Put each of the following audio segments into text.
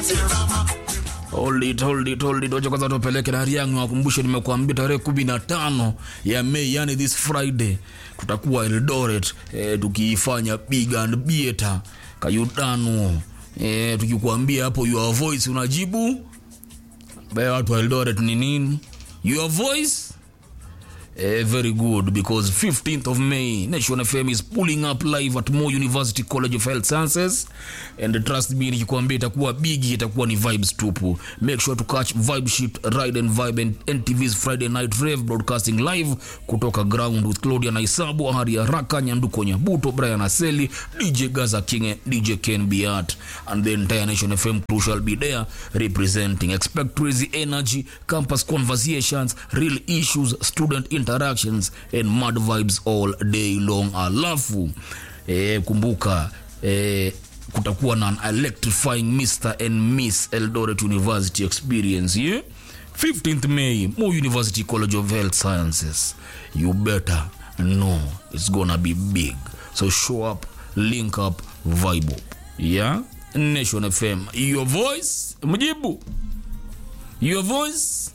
Hold it, hold it, hold it. Wacha kwanza tupeleke dari yangu wakumbushe, nimekuambia tarehe kumi na tano ya Mei, yani this Friday tutakuwa Eldoret eh, tukiifanya big and better kayutano eh, tukikuambia hapo your voice unajibu baya watu wa Eldoret ni nini your voice Eh, very good because 15th of May Nation FM is pulling up live at Moi University College of Health Sciences and trust me nikikwambia itakuwa bigi itakuwa ni vibes tupu make sure to catch vibe shit ride and vibe and NTV's Friday night rave broadcasting live kutoka ground with Claudia Naisabu Hari Haraka Nyanduko Nyabuto Brian Aseli DJ Gaza King and DJ Ken Biat and the entire Nation FM crew shall be there representing expect crazy energy campus conversations real issues student interactions and mad vibes all day long alafu eh, kumbuka eh, kutakuwa na an electrifying Mr and Miss Eldoret University experience yeah? 15th May Mo University College of Health Sciences you better know it's gonna be big so show up link up vibe up yeah Nation FM your voice mjibu your voice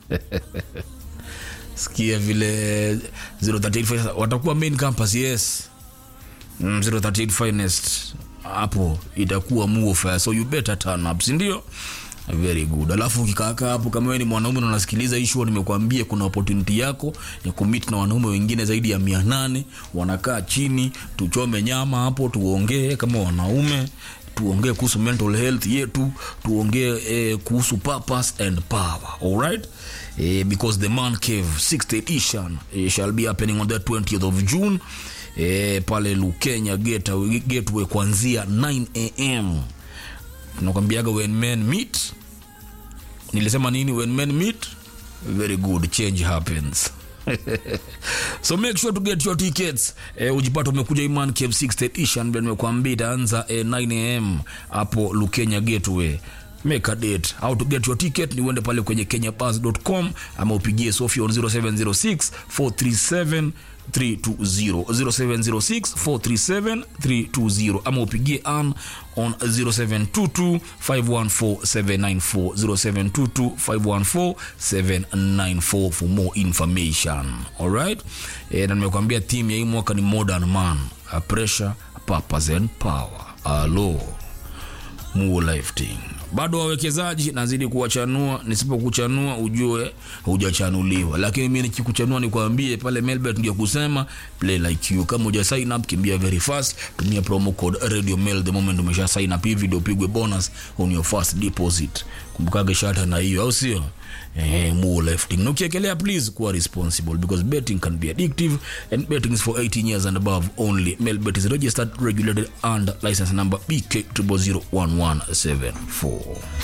sikia vile 038 watakuwa main campus yes mm, 038 finest hapo itakuwa muofa so you better turn up sindio very good alafu ukikaaka hapo kama wewe ni mwanaume na unasikiliza hii show nimekuambia kuna opportunity yako ya kumit na wanaume wengine zaidi ya mia nane wanakaa chini tuchome nyama hapo tuongee kama wanaume tuongee kuhusu mental health yetu tuongee eh, kuhusu purpose and power alright eh, because the man cave 6th edition eh, shall be happening on the 20th of june eh, pale lukenya gateway, gateway kuanzia 9 am tunakwambiaga when men meet nilisema nini when men meet very good change happens so make sure to get your tickets eh, ujipata umekuja iman cave 6th edition vile nimekuambia itaanza eh, 9 am hapo lukenya gateway make a date how to get your ticket ni uende pale kwenye kenyabus.com ama upigie sofi on 0706 437 320 0706 437 320 ama upigie an on 0722 514 794 0722 514 794 for more information alright e, na nimekwambia team ya hii mwaka ni modern man a pressure a purpose and power alo muo lifting bado wawekezaji nazidi kuwachanua nisipokuchanua ujue hujachanuliwa lakini mi nikikuchanua nikwambie pale melbet ndio kusema play like you kama uja sign up kimbia very fast tumia promo code radio mail the moment umesha sign up hivi ndio upigwe bonus on your first deposit kumbukage shata na hiyo au sio Eh, more lifting na ukiekelea please kuwa responsible because betting can be addictive and betting is for 18 years and above only melbet is registered regulated and license number bk 001174